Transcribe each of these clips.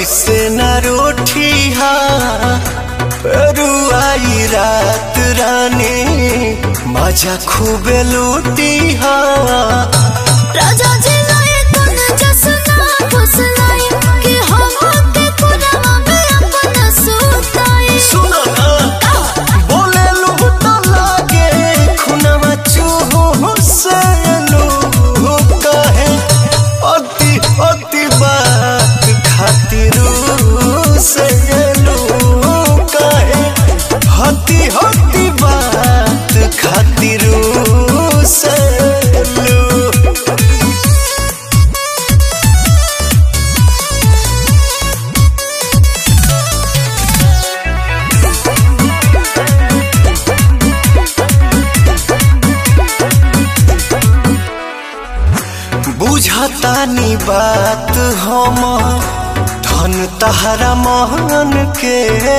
ऐसे न रोठी हा रुआई रात रानी मजा खूबे लूटी हा राजा जी लाए कुन जसना फुसलाई कि हम के कुनमा में अपना सुताई सुनो ना बोले लूट लागे खुनवा चूहो से लू कहे अति अति बात खातिर से लू कहे हति हति बात खातिर से लू बुझतानी बात हम धन तहरा महन के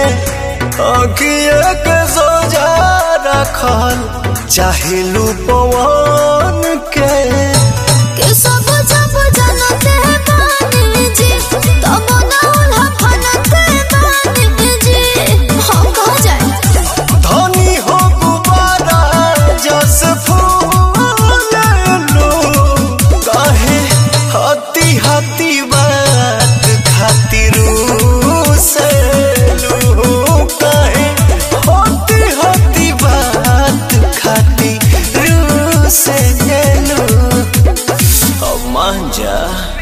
अगिए के सोजा रखल चाहे लू पवन के कि सब जब जनते बानी जी तब ना उल्हा फनते बानी जी हम कह जाए धनी हो गुबारा जस फूल लो कहे हती हती बात खातिर से लो कहे हती हती बात खातिर से लो अब मान जा